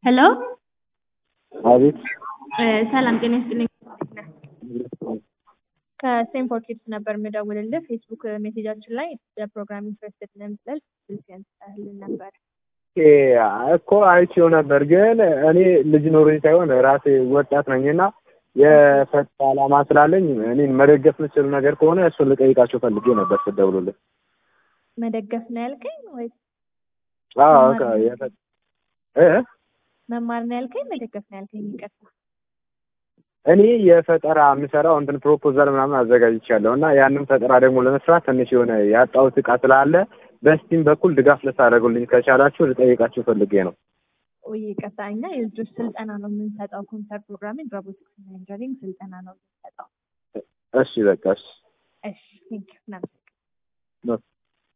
ሄሎ አቤት ሰላም ጤና ይስጥልኝ። ከስቴንፎርድ ኪድስ ነበር የምደውልልህ። ፌስቡክ ሜሴጃችን ላይ በፕሮግራም ኢንትረስትድ ነን ብለህ ስልክህን ጽፈህልን ነበር። ኦኬ፣ እኮ አይቼው ነበር፣ ግን እኔ ልጅ ኖሮኝ ሳይሆን ራሴ ወጣት ነኝና የፈጠራ ዓላማ ስላለኝ እኔን መደገፍ የምችሉ ነገር ከሆነ እሱን ልጠይቃቸው ፈልጌ ነበር ስትደውሉልኝ። መደገፍ ነው ያልከኝ ወይስ አዎ በቃ የፈ- እ መማር ነው ያልከኝ? መደገፍ ነው ያልከኝ? ይቅርታ። እኔ የፈጠራ የምሰራው እንትን ፕሮፖዛል ምናምን አዘጋጅቻለሁ እና ያንን ፈጠራ ደግሞ ለመስራት ትንሽ የሆነ ያጣሁት እቃ ስላለ በስቲም በኩል ድጋፍ ልታደርጉልኝ ከቻላችሁ ልጠይቃችሁ ፈልጌ ነው። ውይ ይቅርታ፣ እኛ የልጆች ስልጠና ነው የምንሰጠው። ኮምፒውተር ፕሮግራሚንግ፣ ሮቦቲክስ እና ኢንጂነሪንግ ስልጠና ነው የምንሰጠው። እሺ በቃ እሺ። እሺ ቴንክ ዩ